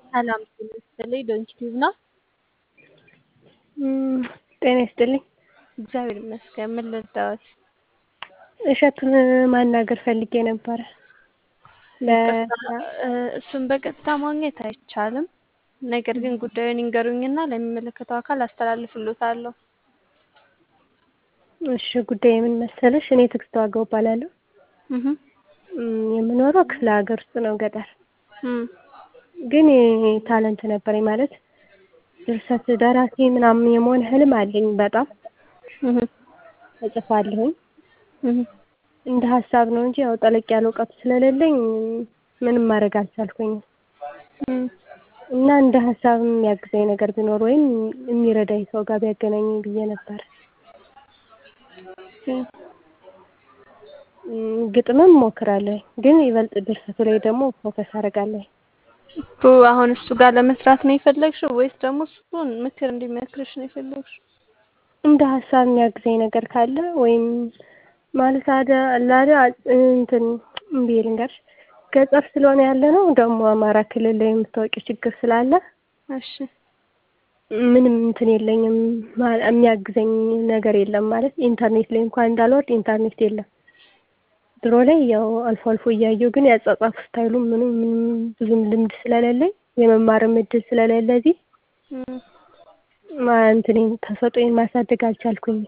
ሰላም ጤና ይስጥልኝ ዶንኪ ቲዩብ ነው። ጤና ይስጥልኝ። እግዚአብሔር ይመስገን። ምን ልርዳዎት? እሸቱን ማናገር ፈልጌ ነበረ። እሱን በቀጥታ ማግኘት አይቻልም። ነገር ግን ጉዳዩን ይንገሩኝና ለሚመለከተው አካል አስተላልፍሎታለሁ። እሺ ጉዳይ ምን መሰለሽ? እኔ ትዕግስት ዋጋው እባላለሁ። የምኖረው ክፍለ ሀገር ውስጥ ነው፣ ገጠር ግን ታለንት ነበረኝ ማለት ድርሰት ደራሲ ምናምን የመሆን ህልም አለኝ። በጣም እጽፋለሁኝ እንደ ሀሳብ ነው እንጂ ያው ጠለቅ ያለ እውቀቱ ስለሌለኝ ምንም ማድረግ አልቻልኩኝም። እና እንደ ሀሳብ የሚያግዘኝ ነገር ቢኖር ወይም የሚረዳኝ ሰው ጋር ቢያገናኘኝ ብዬ ነበር። ግጥምም እሞክራለሁ፣ ግን ይበልጥ ድርሰቱ ላይ ደግሞ ፎከስ አደርጋለሁ። አሁን እሱ ጋር ለመስራት ነው የፈለግሽው ወይስ ደግሞ እሱን ምክር እንዲመክርሽ ነው የፈለግሽው? እንደ ሀሳብ የሚያግዘኝ ነገር ካለ ወይም ማለት አደ ላደ እንትን እምቢ ልንገርሽ፣ ገጠር ስለሆነ ያለ ነው ደግሞ አማራ ክልል ላይ የምታወቂው ችግር ስላለ እሺ ምንም እንትን የለኝም፣ የሚያግዘኝ ነገር የለም። ማለት ኢንተርኔት ላይ እንኳን እንዳልወርድ ኢንተርኔት የለም። ድሮ ላይ ያው አልፎ አልፎ እያየሁ ግን ያጻጻፍ ስታይሉ ምንም ምንም ብዙም ልምድ ስለሌለኝ የመማርም እድል ስለሌለ እዚህ እንትኔን ተሰጥኦዬን ማሳደግ አልቻልኩኝም።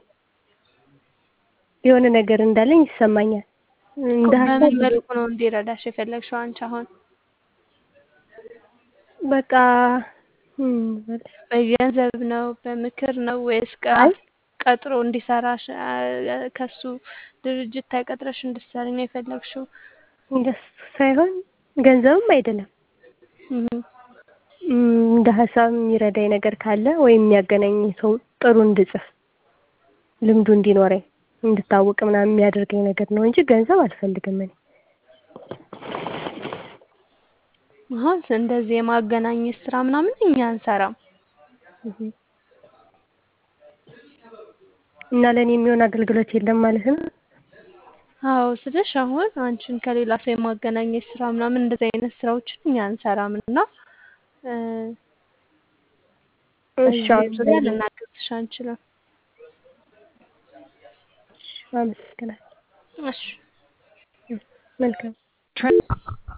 የሆነ ነገር እንዳለኝ ይሰማኛል። እንደ በምን መልኩ ነው እንዲረዳሽ የፈለግሽው አንቺ አሁን? በቃ በገንዘብ ነው በምክር ነው ወይስ ቀጥሮ እንዲሰራሽ ከሱ ድርጅት ተቀጥረሽ እንድትሰሪ ነው የፈለግሽው? እንደሱ ሳይሆን ገንዘብም አይደለም። እንደ ሀሳብ የሚረዳኝ ነገር ካለ ወይም የሚያገናኝ ሰው ጥሩ እንድጽፍ ልምዱ እንዲኖረኝ እንድታወቅ ምናምን የሚያደርገኝ ነገር ነው እንጂ ገንዘብ አልፈልግም እኔ። አሁን እንደዚህ የማገናኘት ስራ ምናምን እኛ አንሰራም። እና ለእኔ የሚሆን አገልግሎት የለም ማለት ነው? አዎ ስልሽ አሁን አንቺን ከሌላ ሰው የማገናኘት ስራ ምናምን እንደዚህ አይነት ስራዎችን እኛ አንሰራም እና እሺ ዙሪያ ልናግዝሽ አንችልም። አመሰግናለሁ። እሺ መልካም